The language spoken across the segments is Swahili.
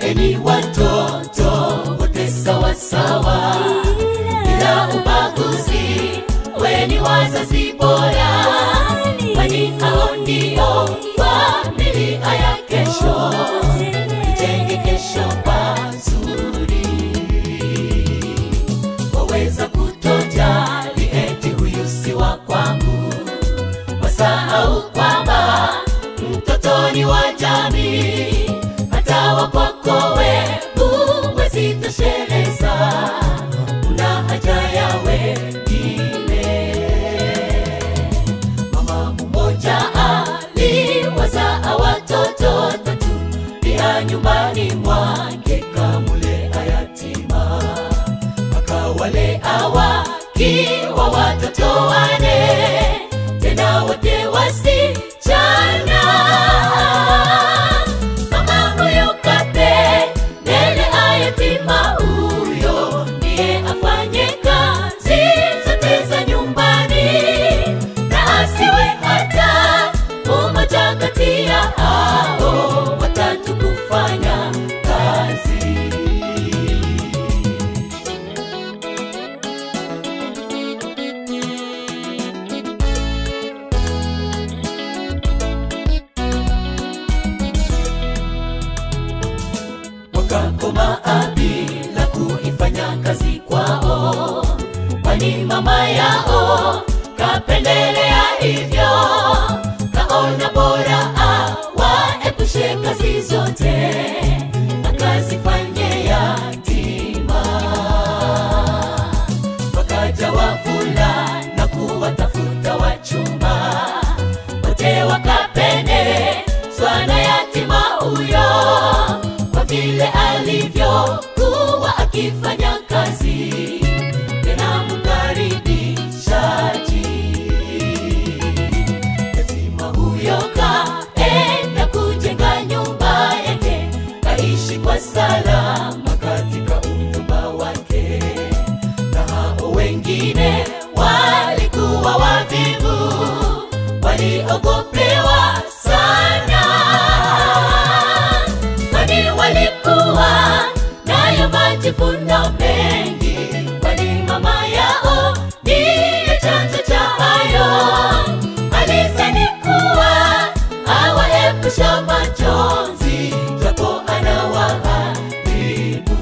Kuleni watoto wote sawa sawa, bila ubaguzi. Weni wazazi bora, kwani hao ndio familia ya kesho. Tujenge kesho pazuri. Waweza kutojali eti huyu si wa kwangu, wasahau kwamba mtoto ni wa jamii. Hata wa kwako wewe huwezi tosheleza, una haja ya wengine. Mama mmoja aliwazaa watoto tatu, pia nyumbani mwake kamulea yatima, akawalea wakiwa watoto wane, tena wote wasichana. Mama huyo kapendele ayatima huyo, ndiye afanye kazi zote za nyumbani na asiwe hata umoja kati ya hao watatu kufanya kazi. wakakomaa bila kuifanya kazi kwao, kwani mama yao kapendelea hivyo, kaona bora awaepushe kazi zote, akazifanye yatima. Wakaja wavulana kuwatafuta wachumba, wote wakapendezwa na yatima huyo kwa vile alivyokuwa akifanya kazi tena mkaribishaji. Yatima huyo kaenda kujenga nyumba yake, kaishi kwa salama katika unyumba wake, na hao wengine walikuwa wavivu, waliogopewa sana kwani walikuwa nayo majivuno mengi, kwani mama yao ndiye chanzo cha hayo. Alizani kuwa awaepusha majonzi, japo anawaharibu.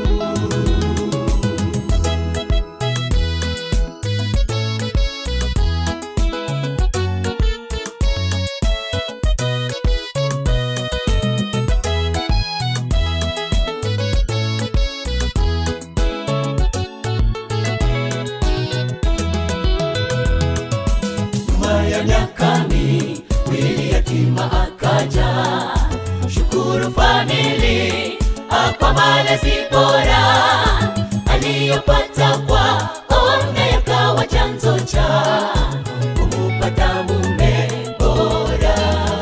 Nyuma ya miaka miwili yatima akaja, shukuru famili kwa malezi bora aliyopata kwa ona, yakawa chanzo cha kumupata mume bora.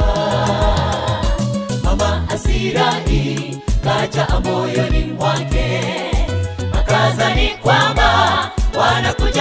Mama Asirai kaja moyoni mwake, akazani kwamba wanakuja